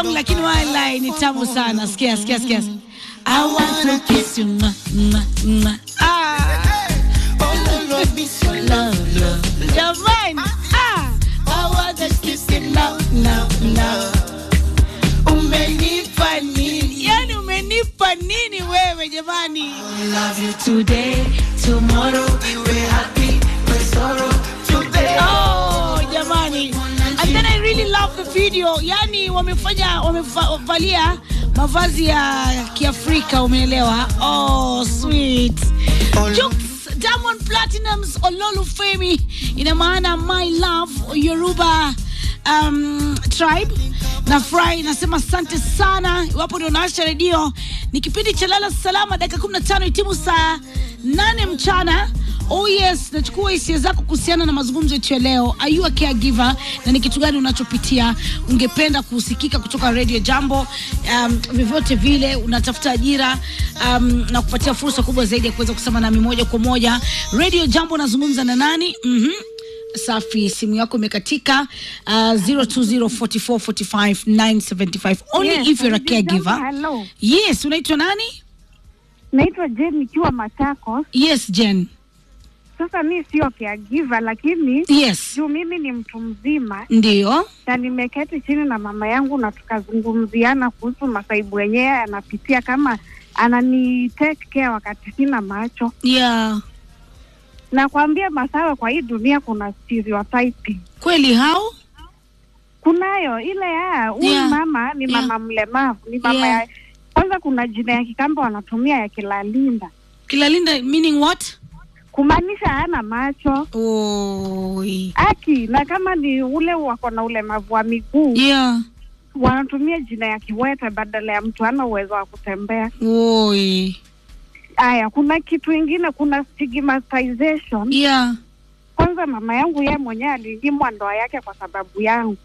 song lakini wala ni tamu sana. Sikia, sikia, sikia. I want to kiss you. Mwah, mwah, mwah. Ah. Love, love. Jamani. Ah. I want to kiss you. Love, love, love. Umenipa nini? Yani umenipa nini wewe jamani? Love you today, tomorrow we were happy, but sorrow today. Oh, jamani. And then I really love the video. Yani wamefanya wamevalia mavazi ya Kiafrika umeelewa? Oh, sweet. Jux Diamond Platinums Ololufemi ina maana my love Yoruba um, tribe na furahi nasema asante sana iwapo ndio naasha redio ni kipindi cha lala salama dakika 15 itimu saa 8 mchana Oh yes, nachukua hisia zako kuhusiana na mazungumzo yetu ya leo. Are you a caregiver na ni kitu gani unachopitia? Ungependa kusikika kutoka Radio Jambo um, vyovyote vile unatafuta ajira um, na kupatia fursa kubwa zaidi ya kuweza kusema nami moja kwa moja. Radio Jambo nazungumza na nani? Mhm. Safi, simu yako imekatika uh, 0204445975 only Yes, if you're a Jambo, caregiver. hello. Yes, unaitwa nani? Naitwa Jen nikiwa Machakos. Yes, Jen. Sasa mi sio caregiver, lakini Yes. juu mimi ni mtu mzima Ndio. na nimeketi chini na mama yangu na tukazungumziana kuhusu masaibu yenyewe anapitia, kama anani take care wakati sina macho. Yeah. Nakwambia Masawe, kwa hii dunia kuna stereotyping. Kweli hao? Kunayo ile ya huyu Yeah. mama ni Yeah. mama mlemavu, ni mama Yeah. ya kwanza. Kuna jina ya Kikambo wanatumia ya Kilalinda, Kilalinda meaning what? kumaanisha hana macho Oi. aki na kama ni ule wako na ulemavu wa miguu Yeah. wanatumia jina ya kiwete badala ya mtu ana uwezo wa kutembea. Oi. Aya, kuna kitu ingine, kuna stigmatization. Yeah. Kwanza mama yangu yeye mwenyewe alinyimwa ndoa yake kwa sababu yangu,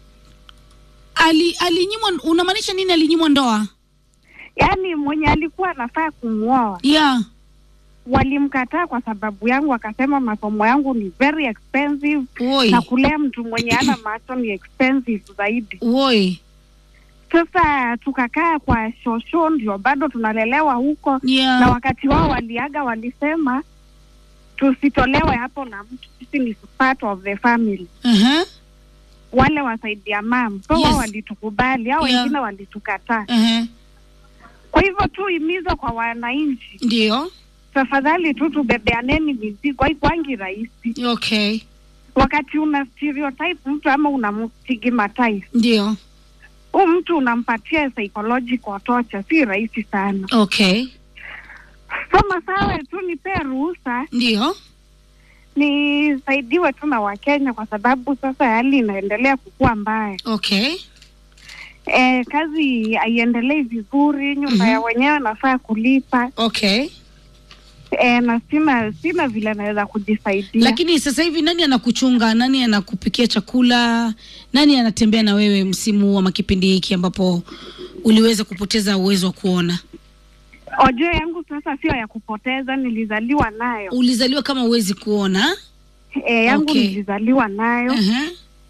Ali alinyimwa unamaanisha nini alinyimwa ndoa? yaani mwenye alikuwa anafaa kumwoa Yeah. walimkataa kwa sababu yangu, akasema masomo yangu ni very expensive Oi. na kulea mtu mwenye ana macho ni expensive zaidi. Oi. Sasa tukakaa kwa shosho, ndio bado tunalelewa huko na Yeah. wakati wao waliaga, walisema tusitolewe hapo na mtu, sisi ni part of the family, Uh-huh. wale wasaidia mam. So Yes. wao walitukubali, hao Yeah. wengine walitukataa. Uh-huh. Kwa hivyo tu himizo kwa wananchi, Ndio. tafadhali tu tubebeaneni mizigo, haikwangi rahisi Okay. wakati una stereotype mtu ama unamstigmatize Ndio. huu mtu unampatia psychological torture, si rahisi sana. Okay. So Masawe, tu nipee ruhusa Ndio. nisaidiwe tu na Wakenya kwa sababu sasa hali inaendelea kukua mbaya. Okay. E, kazi haiendelei vizuri, nyumba Mhm. ya wenyewe nafaa kulipa Okay. e, na sina sina vile naweza kujisaidia. Lakini sasa hivi nani anakuchunga? Nani anakupikia chakula? Nani anatembea na wewe msimu huu ama kipindi hiki ambapo uliweza kupoteza uwezo wa kuona? Ojo yangu sasa sio ya kupoteza, nilizaliwa nayo. Ulizaliwa kama uwezi kuona? E, yangu Okay. nilizaliwa nayo. Uh-huh.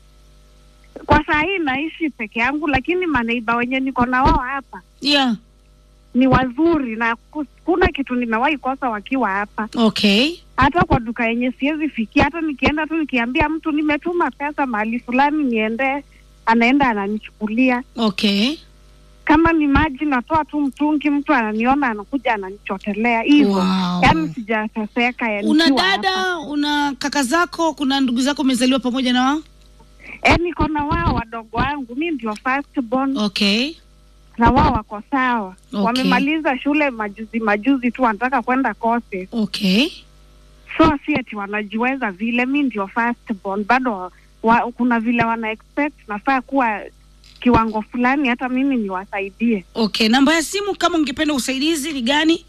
Kwa saa hii naishi peke yangu, lakini maneiba wenye niko na wao hapa Yeah. ni wazuri na ku- kuna kitu nimewahi kosa wakiwa hapa, Okay. hata kwa duka yenye siwezi fikia. Hata nikienda tu nikiambia mtu nimetuma pesa mahali fulani niende, anaenda ananichukulia. Okay. Kama ni maji natoa tu mtungi, mtu ananiona anakuja ananichotelea hivyo. Wow. Yaani sijateseka ya Una nikiwa hapa. dada, una kaka zako, kuna ndugu zako umezaliwa pamoja na wao? Eh, niko na wao wadogo wangu, mi ndio first born Okay. na wao wako sawa. Okay. Wamemaliza shule majuzi majuzi tu, wanataka kwenda courses. Okay. so si ati wanajiweza vile. Mi ndio first born, bado wa, kuna vile wana expect nafaa kuwa kiwango fulani, hata mimi niwasaidie. Okay. Namba ya simu kama ungependa usaidizi ni gani?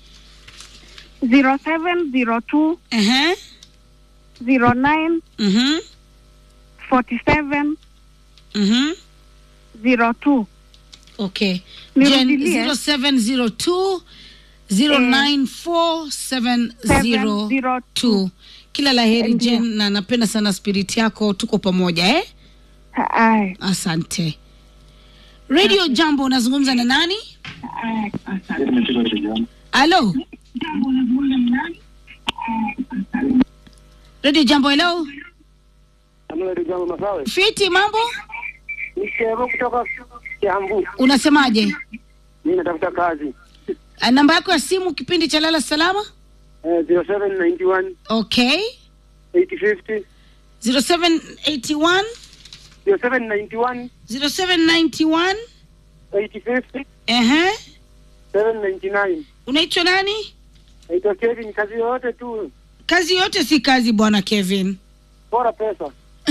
0702 Ehe. 09 Mhm. 47 Mhm. 02. Okay. Jen Nirudilie. 0702 094702. Kila la heri Ndio. Jen, na napenda sana spirit yako, tuko pamoja eh? Ay, Asante. radio jambo unazungumza na nani halo radio jambo hello Jambo Masawe. fiti mambo Ni Shevo kutoka Kiambu. unasemaje Mimi natafuta kazi. Ah, namba yako ya simu kipindi cha lala salama Eh, 0791 okay 8050 0781 0791 0791 8050 ehe 799. unaitwa nani Naitwa Kevin, kazi yoyote tu, kazi yote si kazi bwana kevin bora pesa.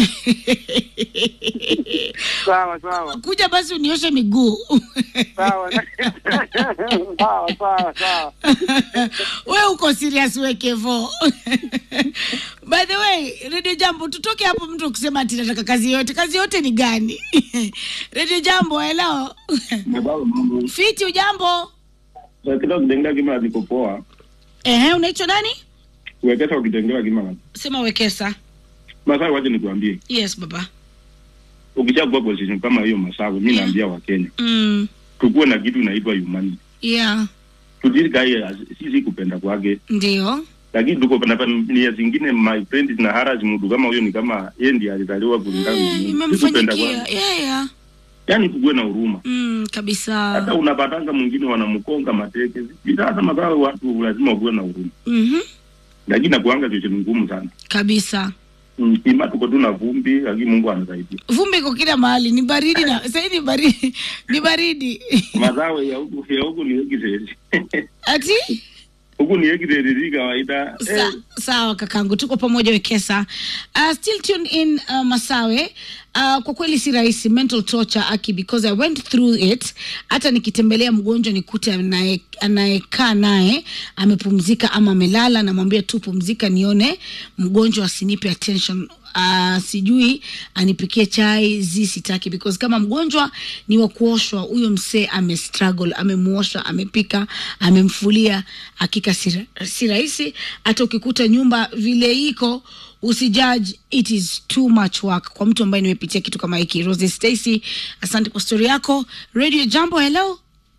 Sawa sawa kuja basi unioshe miguu sawa sawa sawa sawa. we uko serious we kevo by the way radio jambo tutoke hapo mtu kusema ati nataka kazi yote kazi yote ni gani radio jambo hello fiti ujambo Wekeza ukitengewa kima ziko poa. ehe unaitwa nani Wekeza ukitengewa kima. sema wekesa Masawe waje nikuambie. yes baba Ukishakuwa position kama hiyo Masawe, mimi Yeah. naambia Wakenya, mm, tukuwe na kitu inaitwa humanity. yeah Tujikae sisi kupenda kwake. ndio Lakini tuko na nia zingine my friend na haraji mtu kama huyo ni kama yeye ndiye alizaliwa kulingana na Eh, Mungu. imemfanyikia kwake. yeah, yeah. Yaani tukuwe na huruma. Mm, kabisa Hata unapatanga mwingine wanamkonga mateke. Sasa Masawe watu lazima kuwe na huruma. mm-hmm. Lakini nakuanga kitu ngumu sana. kabisa Msima tuko tu na vumbi, lakini Mungu anasaidia. vumbi iko kila mahali ni baridi na sahii ni baridi ni baridi Masawe ya huku ya huku ni exercise. ati huku ni exercise kawaida. Sa, Eh, sawa kakangu tuko pamoja wekesa uh, still tuned in uh, masawe uh, kwa kweli si rahisi mental torture aki because i went through it hata nikitembelea mgonjwa nikute anaye- anayekaa naye amepumzika ama amelala namwambia tu pumzika nione mgonjwa asinipe attention Uh, sijui anipikie chai zi sitaki because kama mgonjwa ni wa kuoshwa huyo msee amestruggle amemuosha amepika amemfulia hakika si ra- si rahisi hata ukikuta nyumba vile iko usijudge it is too much work kwa mtu ambaye nimepitia kitu kama hiki rose stacy asante kwa story yako radio jambo hello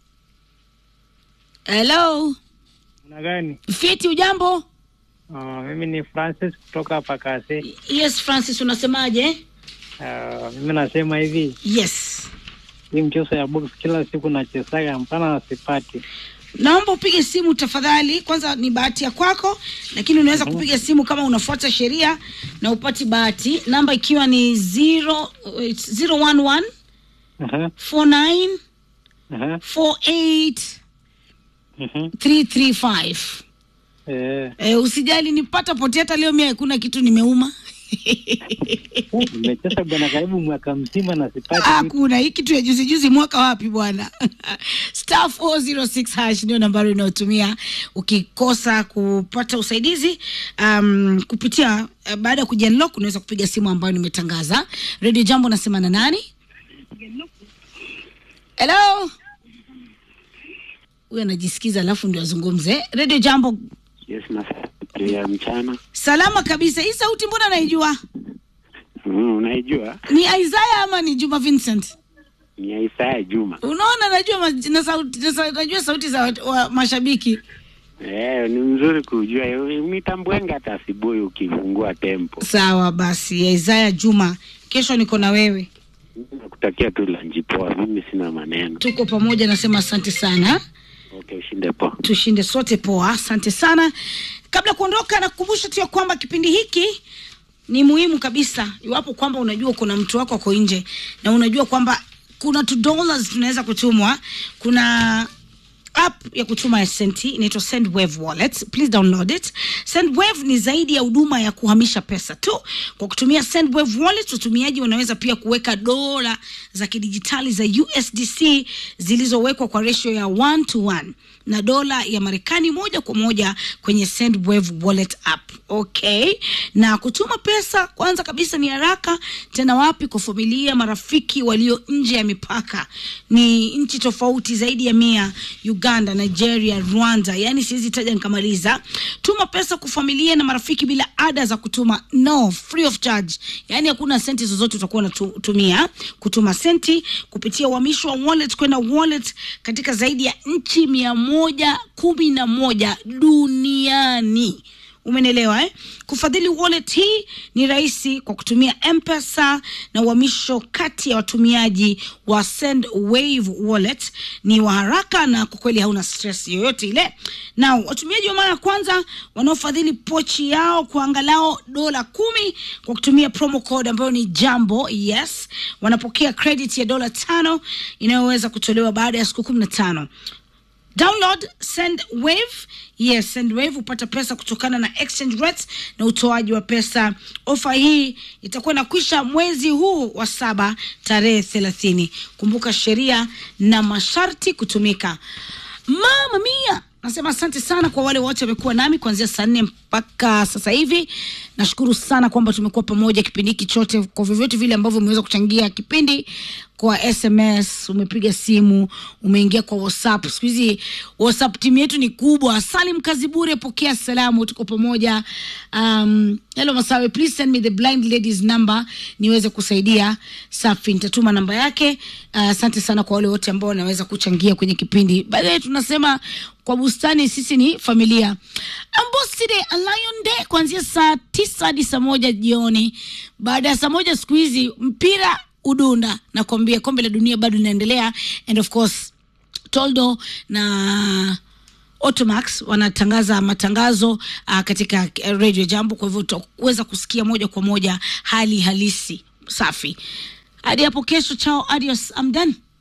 hello Una gani? fiti ujambo Uh, mimi ni Francis kutoka hapa Kase. yes francis unasemaje Uh, mimi nasema hivi, yes hii mchezo ya box kila siku nachezaga mpana sipati. naomba upige simu tafadhali kwanza ni bahati ya kwako lakini unaweza kupiga simu kama unafuata sheria na upati bahati namba ikiwa ni 0 011 Aha, 49 aha, 48 mhm. 335 Eh, e, usijali nipata pote hata leo mia hakuna kitu nimeuma nimecheza bwana karibu mwaka mzima na sipati. kitu. hakuna hii kitu ya juzi juzi mwaka wapi bwana star 406 hash ndio nambari unayotumia ukikosa kupata usaidizi um, kupitia uh, baada ya kujianlock unaweza kupiga simu ambayo nimetangaza radio jambo nasema na nani hello huyu anajisikiza alafu ndio azungumze radio jambo Yes, masaa ya mchana. salama kabisa hii sauti mbona naijua Mm, unaijua ni isaya ama ni juma vincent ni Isaya Juma. unaona najua maj- na sauti, na sa- najua sauti za wat- wa mashabiki Eh, ni mzuri kujua mitambwenga hata asubuhi ukifungua tempo. sawa basi ya isaya juma kesho niko na wewe Nakutakia tu lanji poa, mimi sina maneno. tuko pamoja nasema asante sana Okay, ushinde poa. tushinde sote poa asante sana kabla ya kuondoka nakukumbusha tu ya kwamba kipindi hiki ni muhimu kabisa iwapo kwamba unajua kuna mtu wako ako nje na unajua kwamba kuna tu dollars tunaweza kutumwa kuna app ya kutuma senti inaitwa sendwave wallet please download it sendwave ni zaidi ya huduma ya kuhamisha pesa tu kwa kutumia sendwave wallet watumiaji wanaweza pia kuweka dola za kidijitali za usdc zilizowekwa kwa ratio ya 1 to 1 na dola ya marekani moja kwa moja kwenye sendwave wallet app okay na kutuma pesa kwanza kabisa ni haraka tena wapi kwa familia marafiki walio nje ya mipaka ni nchi tofauti zaidi ya mia uganda uganda nigeria rwanda yani siwezi taja nikamaliza tuma pesa kwa familia na marafiki bila ada za kutuma no free of charge yani hakuna senti zozote utakuwa unatumia kutuma senti kupitia uhamisho wa wallet kwenda wallet katika zaidi ya nchi mia moja kumi na moja duniani umenelewa eh? kufadhili wallet hii ni rahisi kwa kutumia mpesa na uhamisho kati ya watumiaji wa send wave wallet ni wa haraka na kwa kweli hauna stress yoyote ile na watumiaji wa mara ya kwanza wanaofadhili pochi yao kwa angalau dola kumi kwa kutumia promo code ambayo ni jambo yes wanapokea credit ya dola tano inayoweza kutolewa baada ya siku kumi na tano download sendwave yes sendwave hupata pesa kutokana na exchange rates na utoaji wa pesa ofa hii itakuwa inakwisha mwezi huu wa saba tarehe thelathini kumbuka sheria na masharti kutumika mama mia nasema asante sana kwa wale wote wamekuwa nami kuanzia saa nne mpaka sasa hivi nashukuru sana kwamba tumekuwa pamoja kipindi hiki chote kwa vyovyote vile ambavyo umeweza kuchangia kipindi kwa sms umepiga simu umeingia kwa whatsapp siku hizi whatsapp timu yetu ni kubwa salim kazi bure pokea salamu tuko pamoja um, hello masawe please send me the blind ladies number niweze kusaidia safi nitatuma namba yake asante uh, sana kwa wale wote ambao wanaweza kuchangia kwenye kipindi baadaye tunasema kwa bustani sisi ni familia amboside a lion day kuanzia saa tisa hadi saa moja jioni baada ya saa moja siku hizi mpira udunda nakwambia kombe la dunia bado linaendelea and of course toldo na Automax wanatangaza matangazo uh, katika uh, radio jambo kwa hivyo utaweza kusikia moja kwa moja hali halisi safi hadi hapo kesho chao adios I'm done